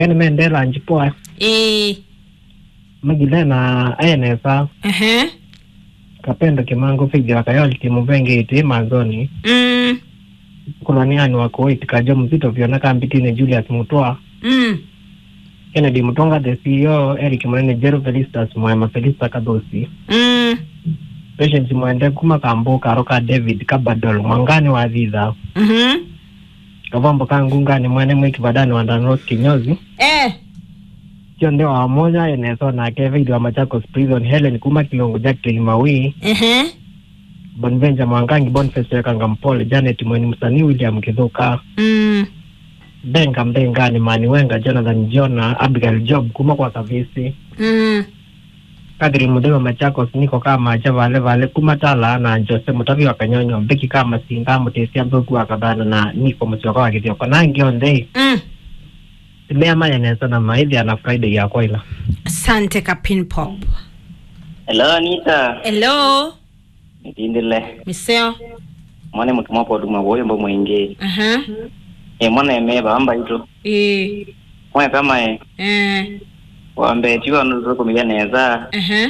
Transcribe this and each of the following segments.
ene mendela njipoa eh magilena ayenesa ehe kapendo kimango figira kayoli kimuvengi iti manzoni mm kulaniani wakuiti kajo mzito vyona kambitine julius mutwa mm kennedy mutonga the ceo eric munene jero felistas mwema felista kadhosi mm patience mwende kuma kambo karo ka david kabadol mwangani wa thitha mhm kavambo ka ngungani mwene mwikivadani wa danros kinyozi eh cio ndio wa moja eneso nake veidi wa machakos prison helen kuma kilungu jacklin mawi ehe bonvenja mwangangi bonface wekanga mpole janet mweni msanii william kithuka mm benga mbengani mani wenga jonathan jona abigail job kuma kwa kavisi mm kadri muthima machakos niko kama acha vale vale kuma tala na jose mutavi wa kanyonyo mbeki kama singa mutesia mbuku wa kadhana na niko musyoka wa kithioko nangi onthe mm mea mayanesa na maithi ana friday ya kwaila asante kapin pop Hello Anita. hello Nitindile. miseo Mwana mtu mwapo duma boyo mbo mwingi. aha E mwana eme bamba ito. eh Mwana kama e eh wambe tiwa nuzo kumiga neza. aha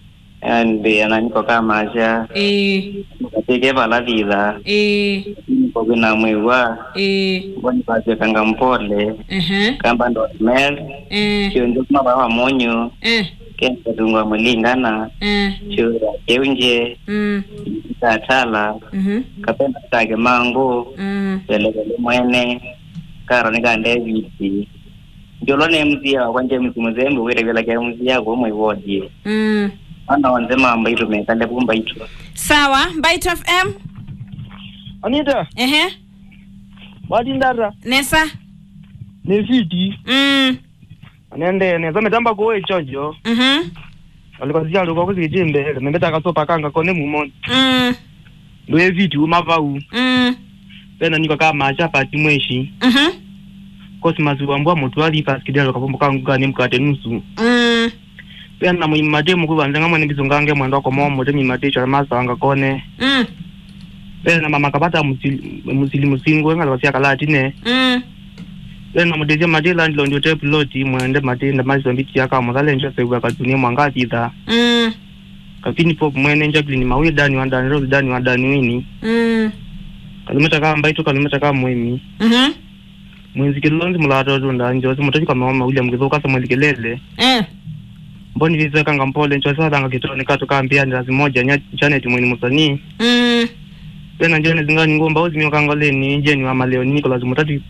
Ande ananiko kama aja. eh Kateke bala vida. eh Kwa kuna mwewa. eh Mboni basi kanga mpole. aha Kamba ndo mel. eh Kio njo kuma bawa monyo. eh Kenza tungwa mulingana. eh Chura keunje. mm Tatala. mhm Kapenda tage mango. mm velevele mwene karo nikande viti njolo ne mzia kwanje mzi muzembe wire vela kya mzia ko mwe wodi mm ana wanze mamba ito me kande bumba ito sawa bite fm Anita, ehe badi ndara nesa ni viti mm anende neza metamba ko echojo mhm alikazia luko kuzijimbele membeta kasopa kanga kone mumoni mm ndo eviti umavau mm pena niko kama acha pati mweshi mhm kosi maziwa mbwa mutu ali paskidelo kapombo kangu kani mkate nusu mm pena muimate mukubanza ngamwe nibizungange mwendo ko momo te mimate cha masa anga kone mm pena mama kapata musili musili musingo ngala kasia kalati ne mm pena mudeje matela ndilo ndio te piloti mwende matenda mazombichi yaka muzale njo sewa katunie mwangati tha mm kapini pop mwene njaklini mawi dani wa dani rose dani wa dani wini mm kalumeta kama mbaito kalumeta kama mwemi mhm mwenzi kilonzi mulato tunda njozi mutachi kama mama William kithuka sa mwelikelele eh mboni vize kanga mpole njozi sadanga kitoni katu kambia ndazi moja nya chanet mweni musanii mm pena njone zingani ngomba ozi kanga leni jeni wa maleo Nicholas mutati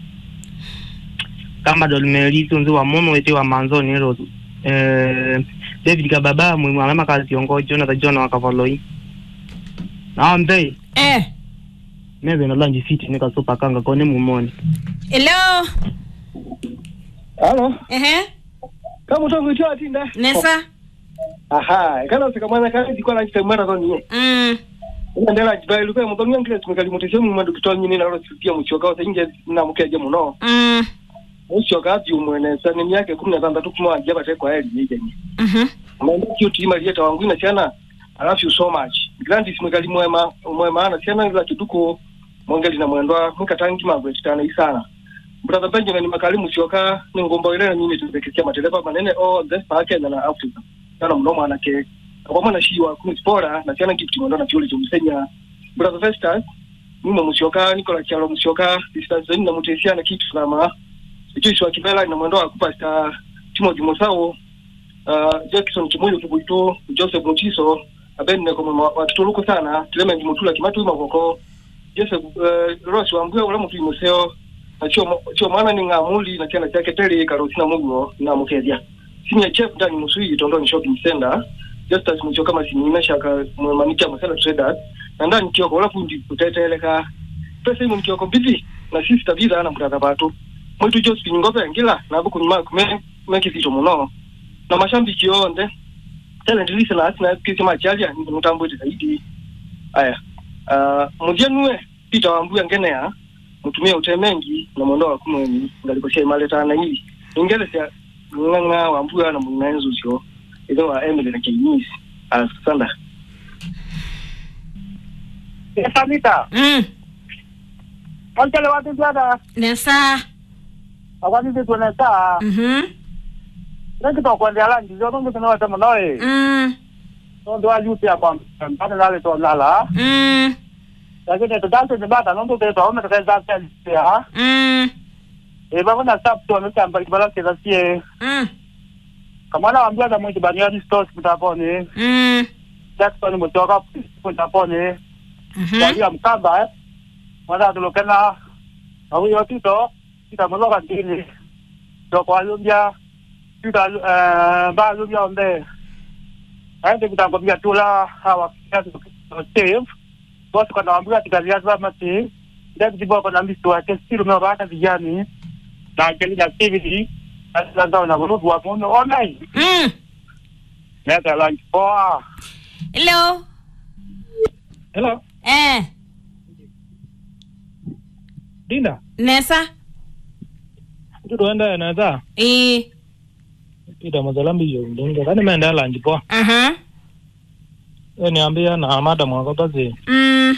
kamba dolmeri tunzi wa mono wete wa manzoni rose eh David kababa mwe mama kazi yongo Jonathan John wa kavaloi na mbe eh mebe na lanji fiti nika sopa kanga kone mumoni hello Halo, ehe kama utongo atinda. nesa Aha, kana sika mwana kazi zikwa na chitemara zo niye. mm Ina ndela jibai luko mu tongo ngile tumekali mutese mu madu kitwa nyini na rosi pia muchoka ose nje na mukeje muno. mm Muchoka ati umwene sana ni yake 16 kuma ajaba te kwa heli yeye ni. mhm Mambo kio tima lieta wangu ina sana. I love you so much. Grandi simekali mwema mwema ana sana ila kiduko mwangeli na mwendwa mkatangi magweti tana isana. Brother Benjamin makali muchoka ni ngomba ile na nyini tubekekia mateleba manene oh this packet na Africa. Sana mno mwana ke. Kwa mwana shi wa kumspora na sana gift ngondo na chuli tumsenya. Brother Festus mimi muchoka Nicola Chalo muchoka distance zeni na mutesia na kitu kama Joshua Kibela na mwendo wa kupasta Timothy Mosao uh, Jackson Kimuyo Kibuito Joseph Mutiso abenne kama watutuluko sana Clement Mutula Kimatu Makoko Joseph uh, Ross Wambua ula mutu museo na chio chio mwana ni ngamuli na kiana chake tele karosina mugo na mukedia senior chef ndani musui tondoni shopping center just as mcho kama sinina shaka mwemanikia masala traders na ndani kioko ula fundi kuteteleka pesa hiyo mkioko bibi na sisi tabira ana mtata batu mwitu Josephine Ngobe ngila na buku nyuma kume meki zito muno na mashambiki yonde talent listeners na kisi machalia ni mutambo zaidi aya uh, mujenue Peter Wambuya ngenea mutumie utemengi na mwondo wa kumweni ngalikosha imaleta na hii ingelesa nganga Wambuya na munenzo sio izo wa Emily na Chinese asanda Esanita, mm kontele watu dada, nesa akwani tuone saa Mhm. nekito kwendea lanji zo nungu tena wata manoe Mm. ndo ayuti ya kwa mpana nale to lala Mm. lakini tutatu ni bata nungu te to ome tukeza ya Mm. e baba na stop to ame kamba kibala kila sie Mm. kama na wambia na mwiti baniani stores mtaponi Mm. Jackson mtoka mtaponi Mhm. kwa hiyo mkamba eh mwana tulokena au hiyo tito kita mloka ndini to kwa lumbia kita eh ba lumbia onde aende kutangomia tula hawa kiasi save boss kwa naambia tikazia za mati ndio boko na mbisto wake still umewaka vijani na akili na activity sasa ndio na group wa mono online Mm. neta lunch poa Hello. Hello, Eh. Dinda. Nesa. Tutuenda naza. Eh. Ida mazalambi yo ndonga. Kani menda lanji po. Aha. E niambia na amada mwako basi. Mm.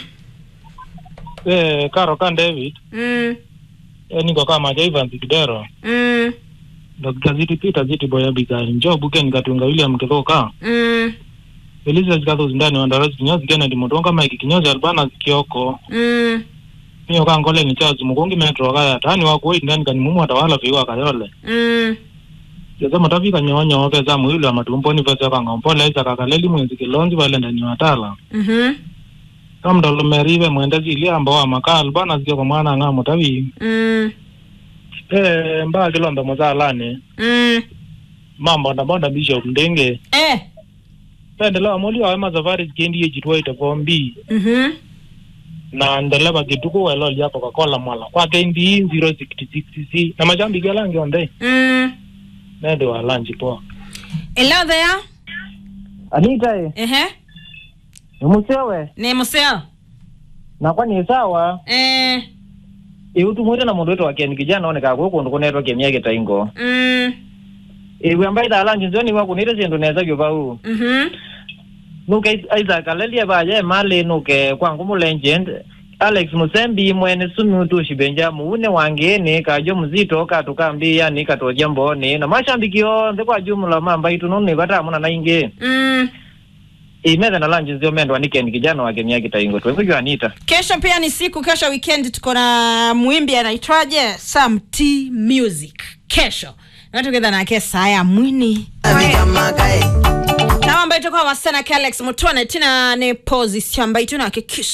E karo kan David. Mm. E niko kama Ivan Kidero. Mm. Dr. Ziti Peter Ziti Boya Bigani. Njoo buken katunga William Kithoka. Mm. Elisa zikazo zindani wandarasi kinyozi Kennedy Mutonga Mike kinyozi Albana Kioko. Mm. Niyo kangole ni Charles Mugongi Metro kaya tani wako wait ndani kani mumu atawala fiwa kayole. Mm. Jaza matafika nyonyo oke za mwili wa matumponi pesa kanga mpole za kakaleli mwenzi kilonzi wale ndani watala. Mhm. kamdolo merive mwendezi iliamba wa makal bana zio kwa mwana nga mutavi Mm. eh mba kilombe mozalane Mm. mambo na bonda bishop ndenge Eh. pendela moli wa ma safari kendi ye jitwa ita bombi Mhm. na ndele ba kituko welo lia coca cola mwala kwa kendi 066 c na majambi galangi onde Mm. nende wa lanji po Hello there. Anita e, Ehe. umusewe Ni museo. nakwa ni sawa Eh. iutumwite na mundu witwa Ken kijana oneka guku kundu kunetwa kemia gitaingo Mm. iwe ambaye thalanji nzio niwa kunire sindu neza gyo bau Mhm. nuke Isaac alelie baye mali nuke kwangu mu legend Alex Musembi mwene sumi utushi benja muune wangeni kajo mzito katukambi yani katoja mboni na mashambiki yonthe kwa jumla mamba itu nuni batamuna na ingi Mm. imethe na lanji nzio mendwa ni Ken kijana wa kemia gitaingo twekujwa Anita Kesho pia ni siku, kesho weekend tuko na mwimbi anaitwaje? Sam T Music. Kesho. Na together na ke saya mwini. Na ambaye itakuwa wasichana Alex Mutone tina ne position ambayo tunahakikisha